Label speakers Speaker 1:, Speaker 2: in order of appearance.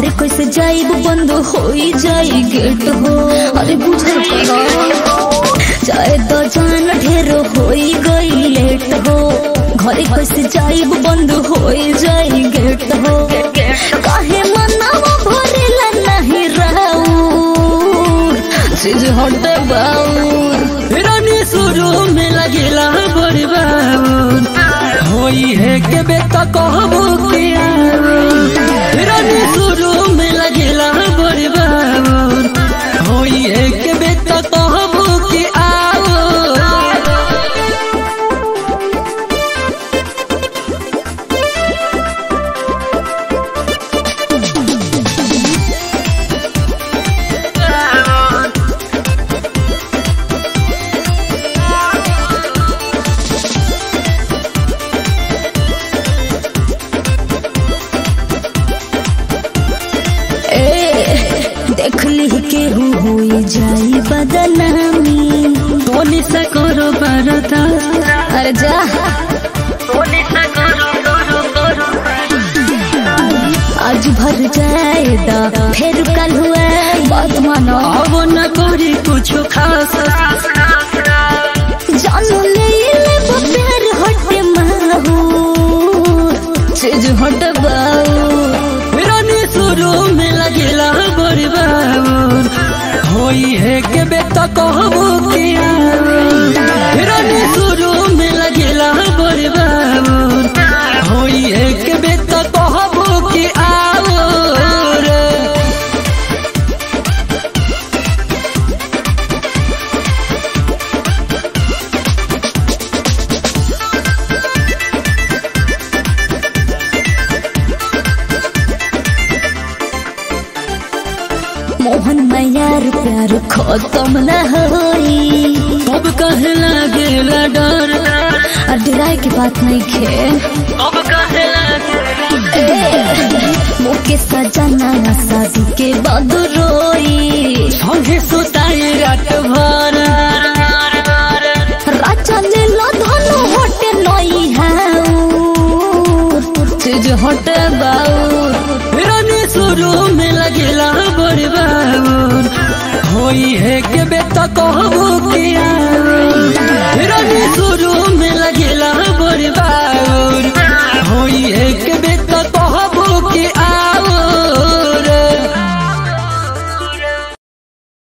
Speaker 1: घरे कैसे जाइब बंद होई जाई गेट हो अरे बुझल करो चाहे तो जान ढेर होई गई लेट हो घरे कैसे जाइब बंद होई जाई गेट हो काहे मनावा भरेला नहीं राउर चीज हटे बाउर
Speaker 2: रानी शुरू में लगेला बड़ी बाबून होई है के बेटा कहबो के रानी शुरू में लगेला बड़ी बाबून होई है के बेटा कहबो के आओ
Speaker 1: ए देख ली केहू होई जाई बदनामी
Speaker 2: टोनी से करो बरता
Speaker 1: अरे जा आज भर जाएदा फिर कल हुआ बात मानो
Speaker 2: अब न करी कुछ खास
Speaker 1: जानू ले ले वो प्यार हटे माहू चीज हट बाऊ
Speaker 2: रानी शुरू में लगेला बड़ी बाबून होई है के बेटा कहबो के रानी शुरू में लगेला बड़ी बाबून होई है के बेटा कहबो के आओ रे
Speaker 1: मोहन मैयार प्यार खत्म न होई
Speaker 2: अब कहे लगेला डर
Speaker 1: और डराए की बात नहीं खे
Speaker 2: अब कहे लगेला
Speaker 1: मुके सजना शादी के बाद रोई
Speaker 2: संगे सुताई रात भर
Speaker 1: राजा ले लो धनु हटे नई हाउ चीज हटे बाऊ
Speaker 2: रानी शुरू में लगेला बड़ी बाबून होई है के बेटा कहबो के